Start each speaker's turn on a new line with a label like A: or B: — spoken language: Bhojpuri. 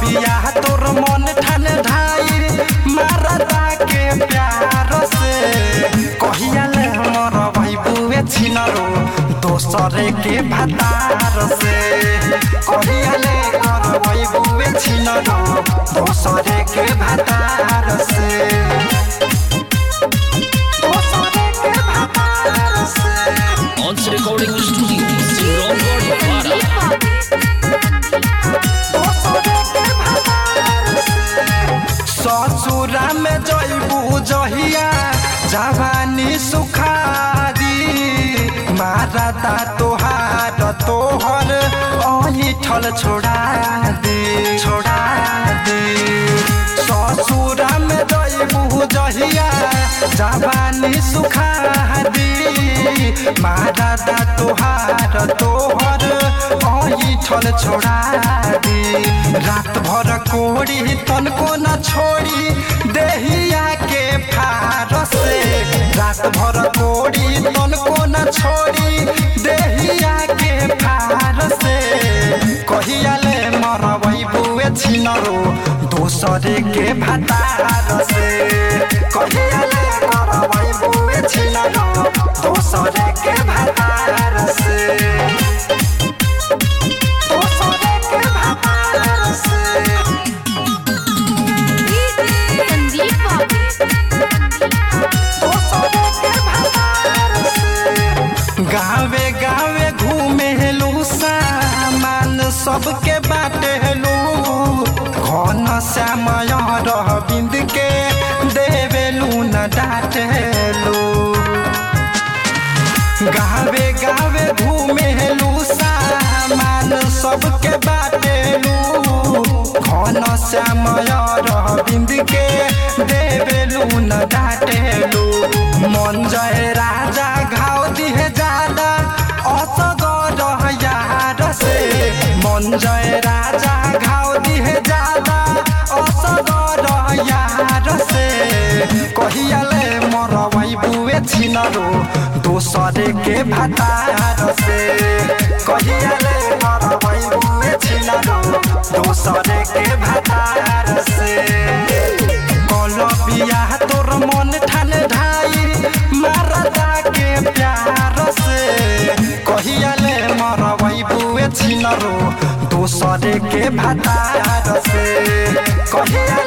A: बिया तोर मन ठान ढाई मारदा के प्यार से कहिया ले हमर भाई बुए छिनरो दोसरे के भतार से कहिया ले कर भाई बुए छिनरो दोसरे के भतार से दोसरे के भतार से
B: Once Recording Studio, Sirongo Para.
A: ससुरा में जैबू जहिया जवानी सुखारी मारता तोहार तोहर अहिठल छोड़ा दे छोड़ा दे ससुरा में जैबू जहिया जवानी सुखारी मारता तोहार तोहर अहिठल छोड़ा दे रात भर कोड़ी तनको न छोड़ी देहिया के फारस से रात भर कोड़ी तनको न छोड़ी देहिया के फारस से कहिया ले मरबै बुए छिनरो दोसरे के भतार से कहिया ले मरबै बुए छिनरो दोसरे के भतार से दोसरे के भतार से
C: संदीप बाबू
A: गावे गावे घूमे हेलू सामान सबके बाटे हेलू घन श्यामय रह बिंद के देवेलू न डाटेलू गावे गावे घूमे हेलू सामान सबके बाटेलू घन श्यामय रह बिंद के देवेलू न डाटेलू मन जय राजा घाव दिहे ज्यादा असगर यार से मन जय राजा घाव दिहे ज्यादा असगर यार से कहियाले मरबै बुए छिनरो दोसरे के भतार से कहियाले मरबै बुए छिनरो दोसरे के भतार से कल बिया तोर मन ठान ढाई मारदा के प्यार से कहियाले मरबै बुए छिनरो दोसरे के भतार से कहिया